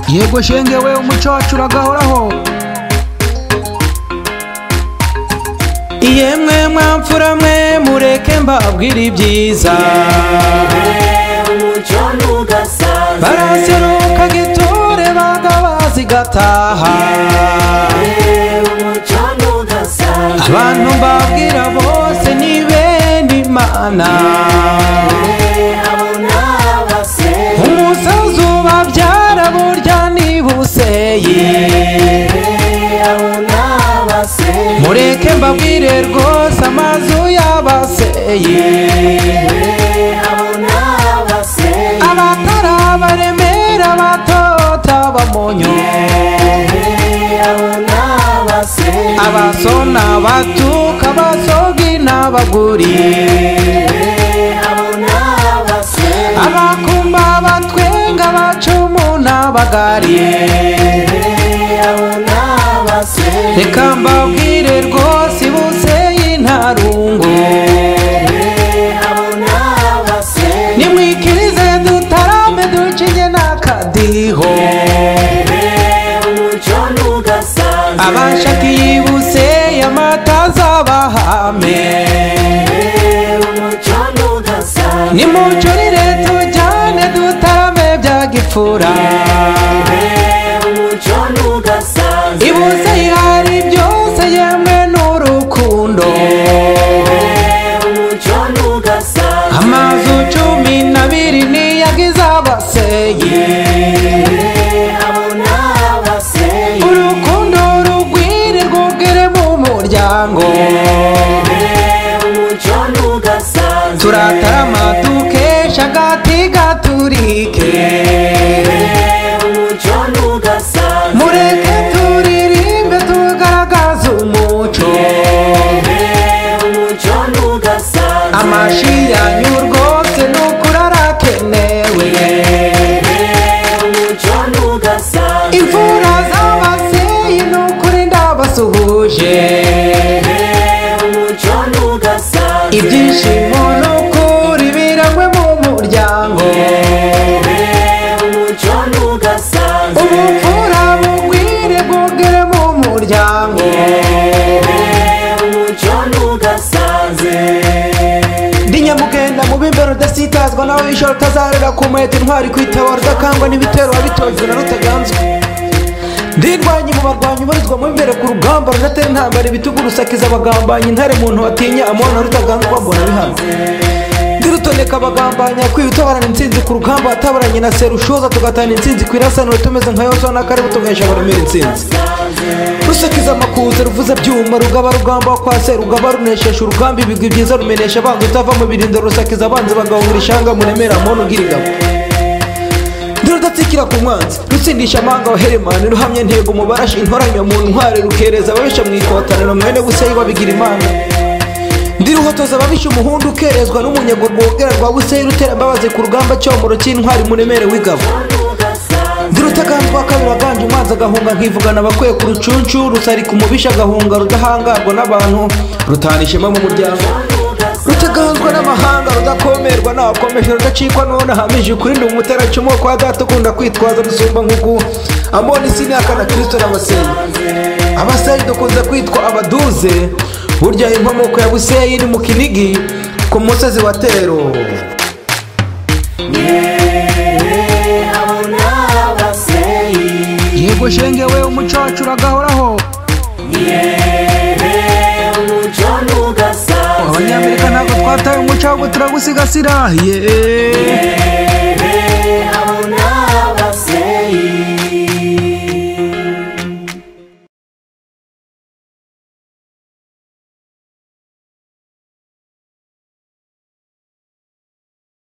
yego shenge we umuco wacu uragahoraho yemwe mwamfura mwe mureke mbabwire ibyiza umucyo ntugasaze baraseruka giture bagabazi gataha umucyo ntugasaze abantu mbabwira bose ni bene imana abo n'abase umusazi ubabyara burya ni buseyi abo n'abase mureke mbabwire rwose amazu y'abaseyi abo n'abase abatari abaremera batota bamonyo abo n'abase abasona batuka abasogi n'abaguri abo n'abase abakumba batwenga bacumu n'abagari abo n'abase reka mbabwire rwose ibuseyi nta rungu abo n'abase nimwikirize dutarame ducinye n'akadiho umucyo ntugasaze abashakiye ibuseyi amata azabahame umucyo ntugasaze nimucurire tujyane dutarame bya gipfura umucyo ntugasaze ibuze ihari byose yemwe n'urukundo umucyo ntugasaze amazu cumi n'abiri niyagize abaseyi abo n'abase urukundo rugwire rwugire mu muryango umucyo ntugasaze turatarama dukesha agati gaturike umucyo ntugasaze mureke turirimbe tugaragaze umuco umucyo ntugasaze amashi yanyu rwose ni ukuri arakenewe umucyo ntugasaze imfura z'abaseyi ni ukuri ndabasuhuje umucyo ntugasaze ibyishimo n'ukuri birangwe mu muryango umucyo ntugasaze ubupfura bugwire bwogere mu muryango umucyo ntugasaze ndi nyamugenda mu bimbero udasitazwa nawe w'ijoro utazarira ku muheto intwari ku itabaro udakangwa n'ibitero wabitojwe na rutaganzwa ndirwanye mu barwanyi ubarizwa mu imbere ku rugamba rudatera intambara ibitugu rusakiza abagambanyi intare muntu watinya amubona rutaganzwa mbona bihano ndirutondeka abagambanya kwiba utabarana intsinzi ku rugamba watabaranye na serushoza tugatana intsinzi ku irasaniro tumeze nka yosuwa na karibu tugahesha abaremera intsinzi rusakiza amakuza ruvuza byuma rugaba rugamba kwa se rugaba runesheje urugamba ibigwi byiza rumenesha abanza utava mu birindiro rusakiza abanza bagahungira ishanga muremera muntu ugira ingabo ntirudatsikira ku mwanzi rutsindisha amanga wa heremani ruhamye ntego mu barashi intoranya mu ntware rukereza ababisha mu ikotaniro mwene buseyi babigira imana ndiruhotoza ababisha umuhundu ukerezwa n'umunyago rwogera rwa buseyi rutera imbabazi ku rugamba cyomoro cy'intwari muremere w'ingabo Ndirutagambwa kabiri aganje umwanzi agahunga nkivugana abakwiye ku rucunshu rusarika umubisha agahunga rudahangarwa n'abantu rutana ishema mu muryango rutaganzwa n'amahanga rudakomerwa nakomeje rudacikwa none ahamije ukuri ndi umuteracumu kwa data ukunda kwitwaza rusumba nkugu amoni sinaka na kristo n'abasenyi abasenyi dukunze kwitwa abaduze burya inkomoko ya buseyi ni mu kinigi ku musozi wa tero abo n'abase yego shenge we umuco wacu uragahoraho umucyo ntugasaze abanyamerika ntabwo twataye umuco ahubwo turagusigasira yeee